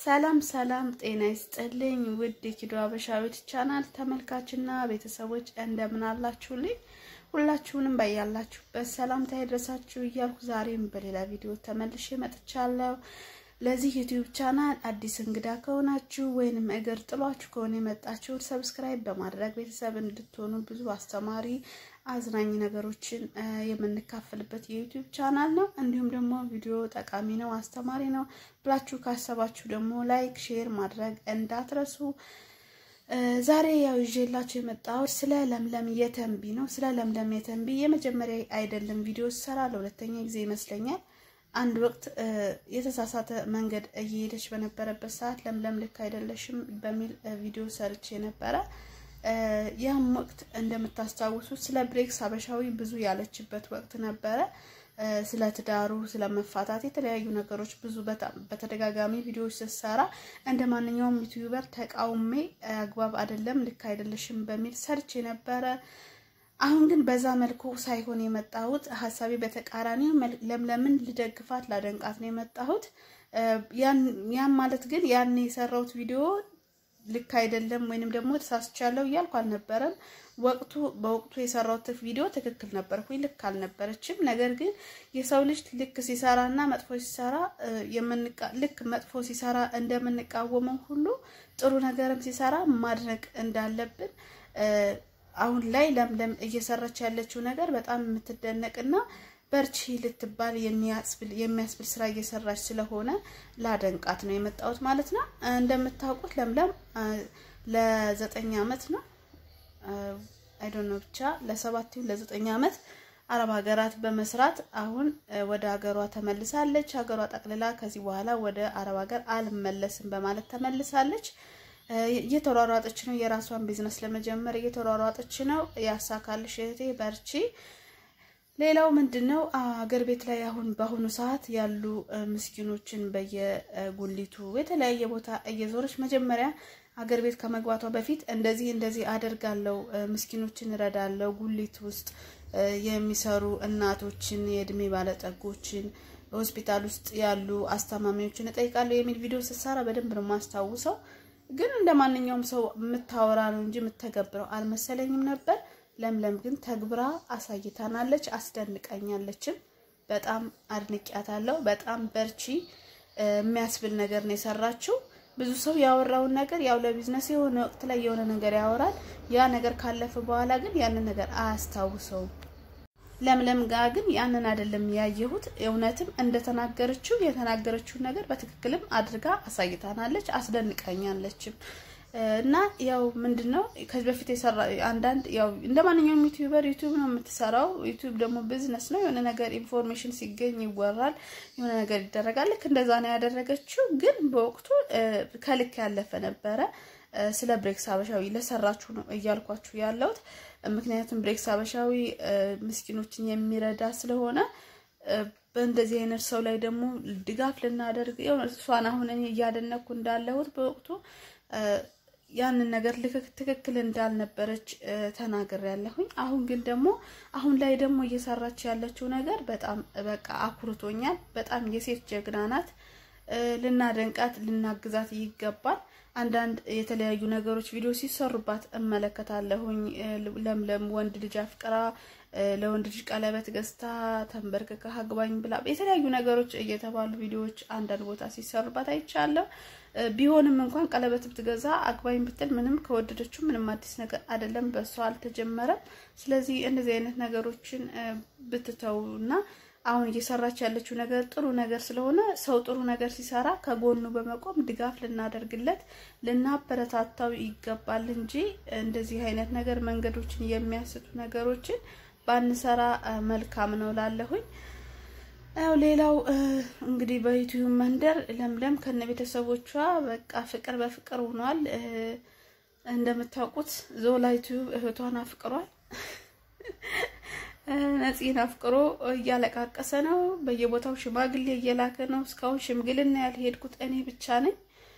ሰላም ሰላም፣ ጤና ይስጥልኝ ውድ የኪዶ አበሻዊት ቻናል ተመልካችና ቤተሰቦች እንደምን አላችሁልኝ? ሁላችሁንም በያላችሁበት ሰላምታ ይድረሳችሁ እያልኩ ዛሬም በሌላ ቪዲዮ ተመልሼ መጥቻለሁ። ለዚህ ዩቲዩብ ቻናል አዲስ እንግዳ ከሆናችሁ ወይንም እግር ጥሏችሁ ከሆነ የመጣችሁ ሰብስክራይብ በማድረግ ቤተሰብ እንድትሆኑ ብዙ አስተማሪ አዝናኝ ነገሮችን የምንካፈልበት የዩቲዩብ ቻናል ነው። እንዲሁም ደግሞ ቪዲዮ ጠቃሚ ነው፣ አስተማሪ ነው ብላችሁ ካሰባችሁ ደግሞ ላይክ፣ ሼር ማድረግ እንዳትረሱ። ዛሬ ያው ይዤላችሁ የመጣሁት ስለ ለምለም የተንቢ ነው። ስለ ለምለም የተንቢ የመጀመሪያ አይደለም ቪዲዮ ሰራ ለሁለተኛ ጊዜ ይመስለኛል። አንድ ወቅት የተሳሳተ መንገድ እየሄደች በነበረበት ሰዓት ለምለም ልክ አይደለሽም በሚል ቪዲዮ ሰርቼ ነበረ። ያም ወቅት እንደምታስታውሱት ስለ ብሬክስ ሀበሻዊ ብዙ ያለችበት ወቅት ነበረ። ስለ ትዳሩ፣ ስለ መፋታት የተለያዩ ነገሮች ብዙ በተደጋጋሚ ቪዲዮዎች ስትሰራ እንደ ማንኛውም ዩቲዩበር ተቃውሜ አግባብ አይደለም ልክ አይደለሽም በሚል ሰርቼ ነበረ። አሁን ግን በዛ መልኩ ሳይሆን የመጣሁት ሀሳቤ በተቃራኒው ለምለምን ልደግፋት ላደንቃት ነው የመጣሁት። ያም ማለት ግን ያን የሰራሁት ቪዲዮ ልክ አይደለም ወይንም ደግሞ ተሳስቻለሁ እያልኩ አልነበረም። ወቅቱ በወቅቱ የሰራሁት ቪዲዮ ትክክል ነበርኩኝ፣ ልክ አልነበረችም። ነገር ግን የሰው ልጅ ልክ ሲሰራ እና መጥፎ ሲሰራ ልክ መጥፎ ሲሰራ እንደምንቃወመው ሁሉ ጥሩ ነገርም ሲሰራ ማድነቅ እንዳለብን አሁን ላይ ለምለም እየሰራች ያለችው ነገር በጣም የምትደነቅና በርቺ ልትባል የሚያስብል ስራ እየሰራች ስለሆነ ላደንቃት ነው የመጣሁት ማለት ነው። እንደምታውቁት ለምለም ለዘጠኝ ዓመት ነው አይዶን ነው ብቻ ለሰባት ይሁን ለዘጠኝ ዓመት አረብ ሀገራት በመስራት አሁን ወደ ሀገሯ ተመልሳለች። ሀገሯ ጠቅልላ ከዚህ በኋላ ወደ አረብ ሀገር አልመለስም በማለት ተመልሳለች። እየተሯሯጠች ነው። የራሷን ቢዝነስ ለመጀመር እየተሯሯጠች ነው። ያሳካልሽ እህቴ በርቺ። ሌላው ምንድን ነው አገር ቤት ላይ አሁን በአሁኑ ሰዓት ያሉ ምስኪኖችን በየጉሊቱ የተለያየ ቦታ እየዞረች መጀመሪያ አገር ቤት ከመግባቷ በፊት እንደዚህ እንደዚህ አደርጋለሁ፣ ምስኪኖችን እረዳለሁ፣ ጉሊት ውስጥ የሚሰሩ እናቶችን፣ የእድሜ ባለጠጎችን፣ ሆስፒታል ውስጥ ያሉ አስታማሚዎችን እጠይቃለሁ የሚል ቪዲዮ ስትሰራ በደንብ ነው የማስታውሰው። ግን እንደ ማንኛውም ሰው የምታወራ ነው እንጂ የምተገብረው አልመሰለኝም ነበር። ለምለም ግን ተግብራ አሳይታናለች፣ አስደንቀኛለችም። በጣም አድንቂያታለሁ። በጣም በርቺ የሚያስብል ነገር ነው የሰራችው። ብዙ ሰው ያወራውን ነገር ያው ለቢዝነስ የሆነ ወቅት ላይ የሆነ ነገር ያወራል። ያ ነገር ካለፈ በኋላ ግን ያንን ነገር አያስታውሰውም። ለምለም ጋር ግን ያንን አይደለም ያየሁት። እውነትም እንደተናገረችው የተናገረችውን ነገር በትክክልም አድርጋ አሳይታናለች፣ አስደንቀኛለችም። እና ያው ምንድን ነው ከዚህ በፊት የሰራ አንዳንድ ያው እንደ ማንኛውም ዩቲዩበር ዩቲዩብ ነው የምትሰራው። ዩቲዩብ ደግሞ ቢዝነስ ነው። የሆነ ነገር ኢንፎርሜሽን ሲገኝ ይወራል፣ የሆነ ነገር ይደረጋል። ልክ እንደዛ ነው ያደረገችው። ግን በወቅቱ ከልክ ያለፈ ነበረ። ስለ ብሬክስ ሀበሻዊ ለሰራችሁ ነው እያልኳችሁ ያለሁት። ምክንያቱም ብሬክስ ሀበሻዊ ምስኪኖችን የሚረዳ ስለሆነ በእንደዚህ አይነት ሰው ላይ ደግሞ ድጋፍ ልናደርግ እሷን አሁን እኔ እያደነኩ እንዳለሁት በወቅቱ ያንን ነገር ትክክል እንዳልነበረች ተናግር ያለሁኝ። አሁን ግን ደግሞ አሁን ላይ ደግሞ እየሰራች ያለችው ነገር በጣም በቃ አኩርቶኛል። በጣም የሴት ጀግና ናት። ልናደንቃት ልናግዛት ይገባል። አንዳንድ የተለያዩ ነገሮች ቪዲዮ ሲሰሩባት እመለከታለሁኝ። ለምለም ወንድ ልጅ አፍቅራ ለወንድ ልጅ ቀለበት ገዝታ ተንበርክካ አግባኝ ብላ የተለያዩ ነገሮች እየተባሉ ቪዲዮዎች አንዳንድ ቦታ ሲሰሩባት አይቻለሁ። ቢሆንም እንኳን ቀለበት ብትገዛ አግባኝ ብትል ምንም ከወደደችው ምንም አዲስ ነገር አይደለም፣ በእሷ አልተጀመረም። ስለዚህ እንደዚህ አይነት ነገሮችን ብትተው እና አሁን እየሰራች ያለችው ነገር ጥሩ ነገር ስለሆነ ሰው ጥሩ ነገር ሲሰራ ከጎኑ በመቆም ድጋፍ ልናደርግለት ልናበረታታው ይገባል እንጂ እንደዚህ አይነት ነገር መንገዶችን የሚያስቱ ነገሮችን ባንሰራ መልካም ነው ላለሁኝ። ያው ሌላው እንግዲህ በዩቲዩብ መንደር ለምለም ከነ ቤተሰቦቿ በቃ ፍቅር በፍቅር ሆኗል። እንደምታውቁት ዞላ ዩቲዩብ እህቷን አፍቅሯል። ነፂን አፍቅሮ እያለቃቀሰ ነው። በየቦታው ሽማግሌ እየላከ ነው። እስካሁን ሽምግልና ያልሄድኩት እኔ ብቻ ነኝ።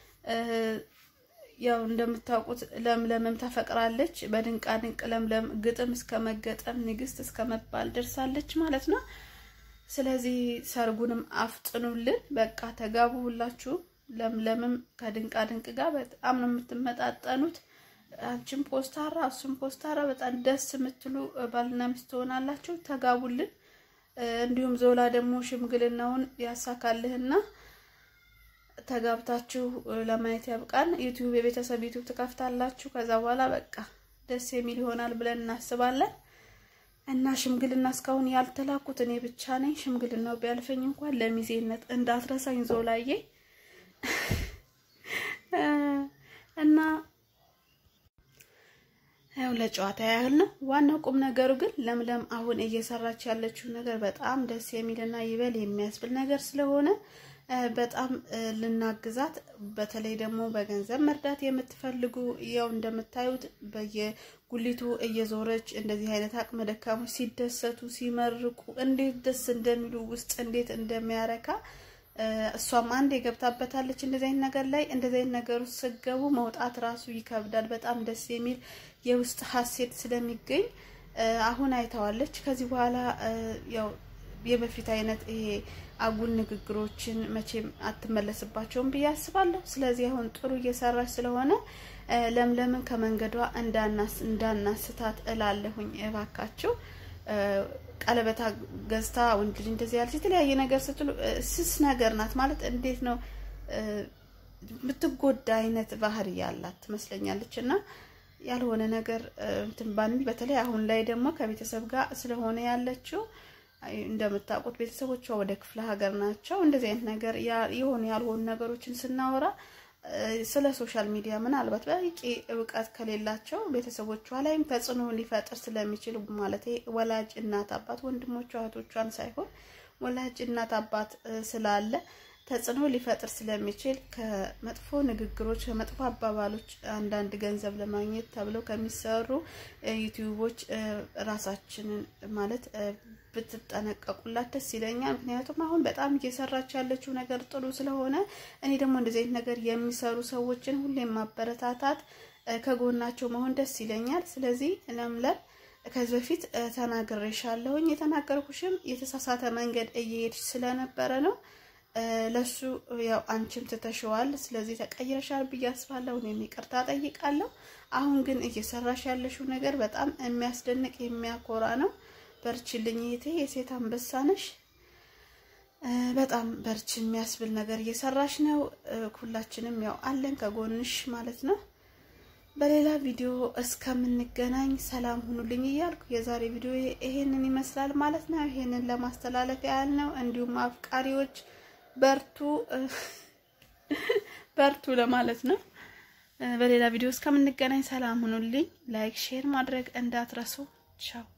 ያው እንደምታውቁት ለምለምም ተፈቅራለች። በድንቃ ድንቅ ለምለም ግጥም እስከ መገጠም ንግስት እስከ መባል ደርሳለች ማለት ነው። ስለዚህ ሰርጉንም አፍጥኑልን። በቃ ተጋቡ ሁላችሁ። ለምለምም ከድንቃ ድንቅ ጋር በጣም ነው የምትመጣጠኑት። አንቺም ፖስታራ እሱም ፖስታራ በጣም ደስ የምትሉ ባልና ሚስት ትሆናላችሁ። ተጋቡልን። እንዲሁም ዞላ ደግሞ ሽምግልናውን ያሳካልህና ተጋብታችሁ ለማየት ያብቃን። ዩቲዩብ የቤተሰብ ዩቲዩብ ትከፍታላችሁ። ከዛ በኋላ በቃ ደስ የሚል ይሆናል ብለን እናስባለን። እና ሽምግልና እስካሁን ያልተላኩት እኔ ብቻ ነኝ። ሽምግልናው ቢያልፈኝ እንኳን ለሚዜነት እንዳትረሳኝ ዞላዬ እና ያው ለጨዋታ ያህል ነው። ዋናው ቁም ነገሩ ግን ለምለም አሁን እየሰራች ያለችው ነገር በጣም ደስ የሚልና ይበል የሚያስብል ነገር ስለሆነ በጣም ልናግዛት፣ በተለይ ደግሞ በገንዘብ መርዳት የምትፈልጉ ያው እንደምታዩት በየጉሊቱ እየዞረች እንደዚህ አይነት አቅመ ደካሞች ሲደሰቱ ሲመርቁ እንዴት ደስ እንደሚሉ ውስጥ እንዴት እንደሚያረካ እሷም አንድ የገብታበታለች እንደዚህ አይነት ነገር ላይ እንደዚህ አይነት ነገር ውስጥ ስገቡ መውጣት ራሱ ይከብዳል። በጣም ደስ የሚል የውስጥ ሀሴት ስለሚገኝ አሁን አይተዋለች። ከዚህ በኋላ ያው የበፊት አይነት ይሄ አጉል ንግግሮችን መቼም አትመለስባቸውም ብዬ አስባለሁ። ስለዚህ አሁን ጥሩ እየሰራች ስለሆነ ለምለምን ከመንገዷ እንዳናስታት እላለሁኝ። እባካችሁ ቀለበታ ገዝታ ወንድ ልጅ እንደዚህ ያለች የተለያየ ነገር ስትሉ ስስ ነገር ናት ማለት እንዴት ነው የምትጎዳ አይነት ባህሪ ያላት ትመስለኛለች። እና ያልሆነ ነገር እንትን ባንል፣ በተለይ አሁን ላይ ደግሞ ከቤተሰብ ጋር ስለሆነ ያለችው እንደምታውቁት ቤተሰቦቿ ወደ ክፍለ ሀገር ናቸው። እንደዚህ አይነት ነገር የሆኑ ያልሆኑ ነገሮችን ስናወራ ስለ ሶሻል ሚዲያ ምናልባት በቂ እውቀት ከሌላቸው ቤተሰቦቿ ላይም ተጽዕኖ ሊፈጥር ስለሚችል ማለት ወላጅ እናት አባት ወንድሞቿ እህቶቿን ሳይሆን ወላጅ እናት አባት ስላለ ተጽዕኖ ሊፈጥር ስለሚችል ከመጥፎ ንግግሮች ከመጥፎ አባባሎች አንዳንድ ገንዘብ ለማግኘት ተብለው ከሚሰሩ ዩቲዩቦች ራሳችንን ማለት ብትጠነቀቁላት ደስ ይለኛል። ምክንያቱም አሁን በጣም እየሰራች ያለችው ነገር ጥሩ ስለሆነ እኔ ደግሞ እንደዚህ አይነት ነገር የሚሰሩ ሰዎችን ሁሌም ማበረታታት ከጎናቸው መሆን ደስ ይለኛል። ስለዚህ ለምለም ከዚህ በፊት ተናግሬሻለሁኝ። የተናገርኩሽም የተሳሳተ መንገድ እየሄድሽ ስለነበረ ነው። ለሱ ያው አንቺም ትተሽዋል። ስለዚህ ተቀይረሻል ብዬ አስባለሁ። እኔም ይቅርታ ጠይቃለሁ። አሁን ግን እየሰራሽ ያለሽው ነገር በጣም የሚያስደንቅ የሚያኮራ ነው። በርችልኝ እህቴ፣ የሴት አንበሳ ነሽ። በጣም በርች የሚያስብል ነገር እየሰራሽ ነው። ሁላችንም ያው አለን ከጎንሽ ማለት ነው። በሌላ ቪዲዮ እስከምንገናኝ ሰላም ሁኑልኝ እያልኩ የዛሬ ቪዲዮ ይሄንን ይመስላል ማለት ነው። ይሄንን ለማስተላለፍ ያህል ነው። እንዲሁም አፍቃሪዎች በርቱ በርቱ ለማለት ነው። በሌላ ቪዲዮ እስከምንገናኝ ሰላም ሁኑልኝ። ላይክ ሼር ማድረግ እንዳትረሱ። ቻው